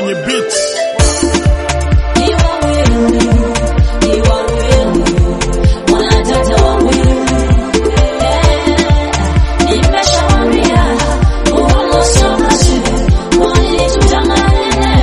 kwenye beat. Ni wawili, ni wawili, wanadada wawili. Nimeshawaambia uongo sio kazi, kwani tutang'ang'ana.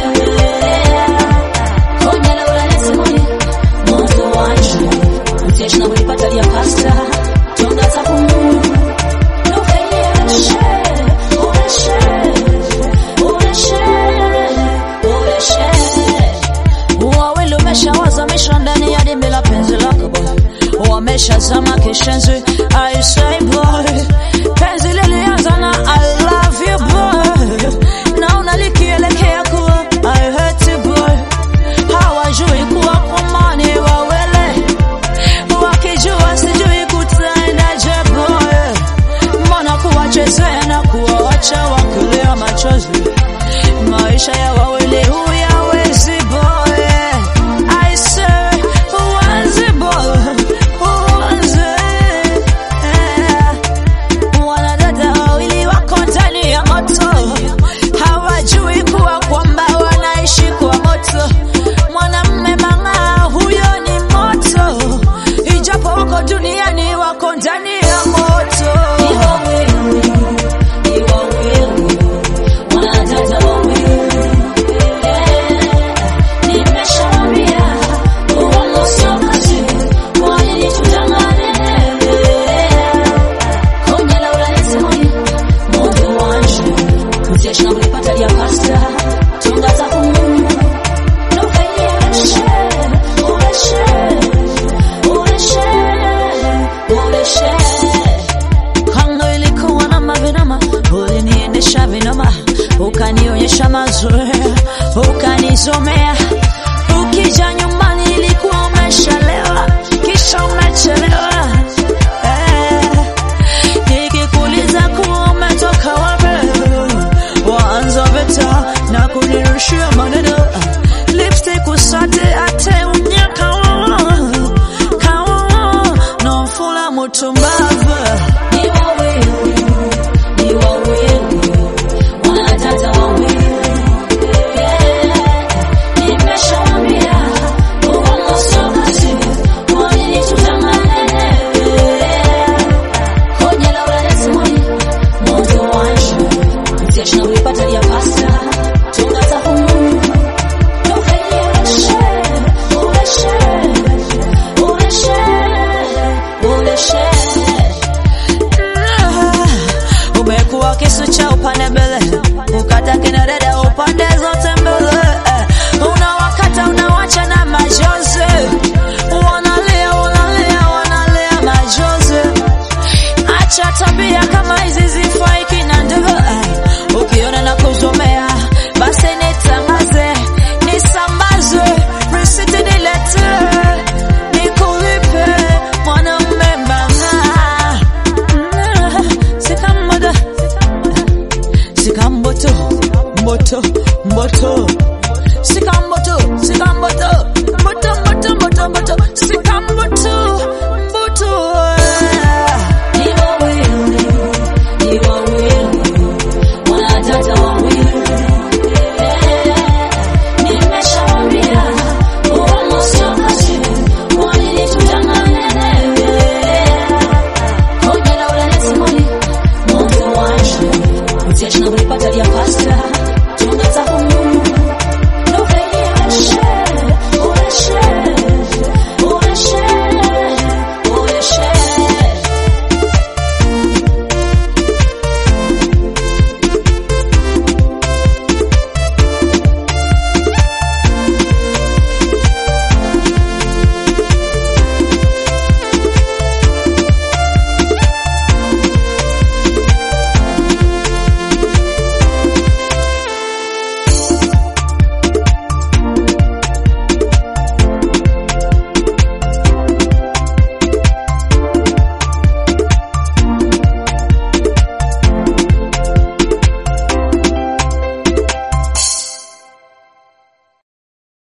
Konya la urahisi mwani, moto wanje, mteja na ulipata dia pasta, tonga takumu. Nufeyeshe, ureshe, ureshe, ureshe. Wawili umeshawazamisha ndani ya dimbi la penzi lako boy, wameshazama kishenzi. I say boy, penzi lilianza na I love you boy, naona likielekea kuwa I hate you boy. Hawajui kuwa kwamani wawele, wakijua sijui kutaendaje boy, mbona kuwachezea na kuwawacha wakilia machozi maisha ya wawili huyawezi boy I say huanzi boy huanzi wanadada wawili wako ndani ya moto hawajui kuwa kwamba wanaishi kwa moto mwanamme mang'aa huyo ni moto ijapo wako duniani wako ndani ya moto ni wawili ni wawili wanadada wawili nimeshawaambia uongo sio kazi kwani tutang'ang'ana konya la urahisi mwani moto wanje mteja na ulipata dia pasta tunga za kumu nufeyeshe ureshe ureshe ureshe kando ilikuwa na mavinama, uliniendesha vinoma, ukanionyesha mazoea, ukanizomea. Ukija nyumbani ilikuwa umeshalewa, kisha umechelewa. Eh, nikikuuliza kuwa umetoka wapi, waanza vita na kunirushia maneno lipstick usate ate unyaka kawa nomfula mutumbavu ni wawili ni wawili wanadada wawili nimeshawaambia uongo sio kazi kwani tutang'ang'ana konya la urahisi mwani moto wanje mteja na ulipata dia pasta tunga za humu nufeyeshe ureshe ureshe ureshe umekuwa kisu cha upande mbele ukata kina dada upande zote mbele unawakata unawacha na majonzi wanalia wanalia wanalia majonzi acha tabia kama hizi zifai kina ndugu ukiona na kuzomea basi nitangaze nisambaze risiti nilete nikulipe mwanamme mang'aa sikammoto sikamboto mboto